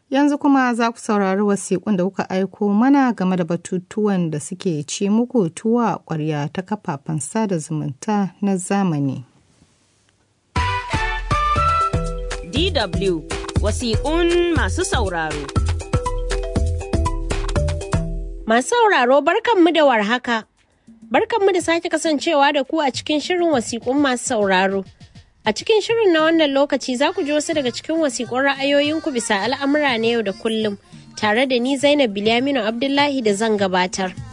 Yanzu kuma za ku saurari wasiƙun da kuka aiko mana game da batutuwan da suke ci muku tuwa ƙwarya ta kafafen sada zumunta na zamani. DW wasiƙun masu sauraro. Masu sauraro barkanmu da warhaka. Barkanmu da sake kasancewa da ku a cikin shirin wasiƙun masu sauraro. A cikin shirin na wannan lokaci za ku ji wasu daga cikin wasiƙun ra'ayoyinku bisa al'amura na yau da kullum tare da ni Zainab Bilyaminu Abdullahi da zan gabatar.